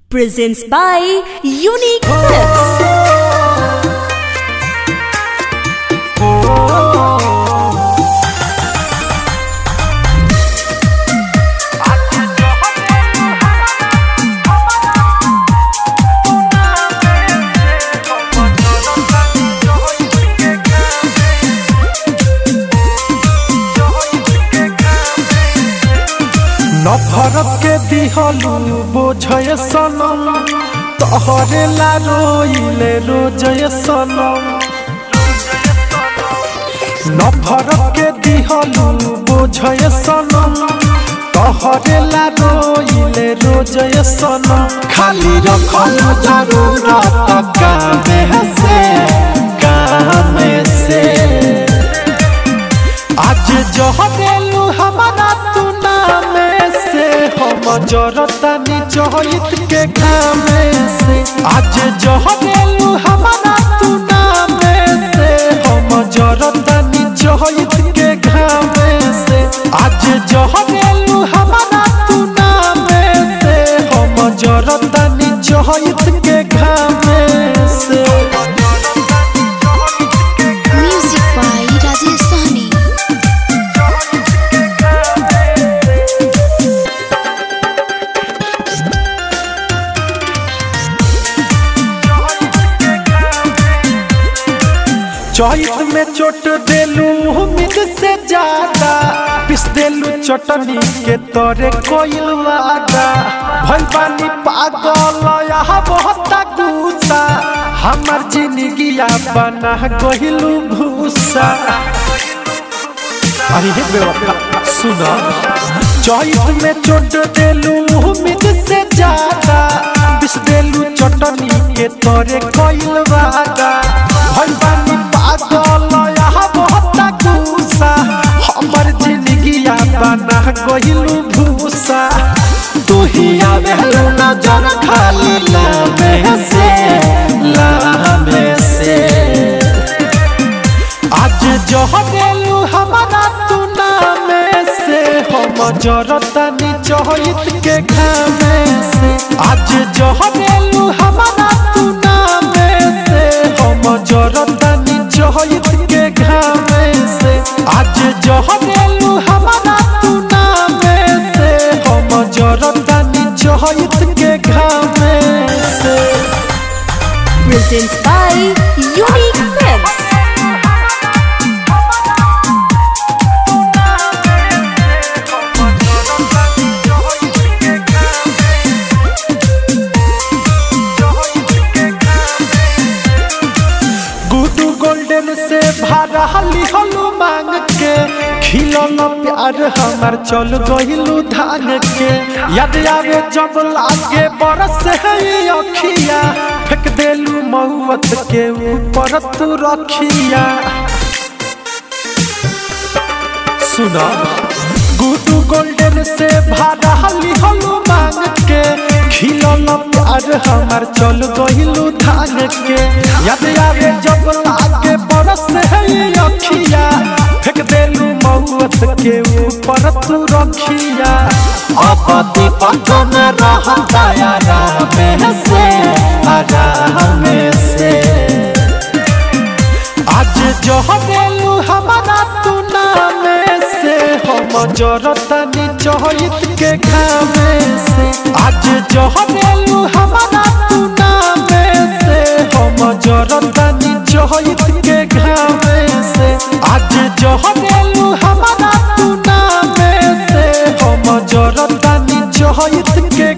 presents by Unique Clips. नफरत के दिहलू बोझय सनम तोहरे ला रोइले रोजय सनम नफरत के दिहलू बोझय सनम तोहरे ला रोइले रोजय सनम खाली रखलू जरूरत कामे से कामे से आज जहरेलू हमारा तू नामे से हम जरतानी चहित के कामे से आज जहरेलू हमारा तू नामे से हम जरतानी चहित के घामे से आज जहरेलू हमारा तू नामे से हम जरतानी चहित के घामे से Music by Rajesh Sahni. चौथ में चोट देलू उम्मीद से ज्यादा पिस देलू चटनी के तोरे कोइल वादा भइल बानी पागल यहाँ बहुत गुस्सा हमर जिंदगिया बना गहिलू भूसा अरे हे बेवफा सुना चौथ में चोट देलू उम्मीद से ज्यादा पिस देलू चटनी के तोरे कोइल वादा भइल बानी पागल यहाँ बहुत गुस्सा हमर जिंदगिया बना गहिलू भूसा तू ही आवेलू नजर खाली लामे से लामे से आज जहरेलू हमारा तू नामे से हम जरतानी चहित के घामे से आज जहरेलू हमारा तू नामे से हम जरतानी चहित के घामे से आज जहरेलू हमारा तू नामे से हम जरतानी चहित के घामे से Presents by Unique Clips. Guddu golden से भाड़ा लिहलू मांग के खिलल प्यार हमार चल गइलू धान के याद आवे जब लागे बरस है ये अखिया फेंक देलू महुअत के ऊपर तू रखिया सुना गुडू गोल्डन से भाड़ा लिहलू मांग के खिलल प्यार हमार चल गइलू धान के याद आवे जब लागे बरस है ये अखिया फेंक देलू महुअत के ऊपर तू रखिया अब दीपक में रहता आराम से आराम से आज जहरेलू हमारा तू नामे से हम जरतानी चहित के घामे से आज जहरेलू हमारा तू नामे से हम जरतानी चहित के घामे से आज जहरेलू हमारा तू नामे से हम जरतानी चहित के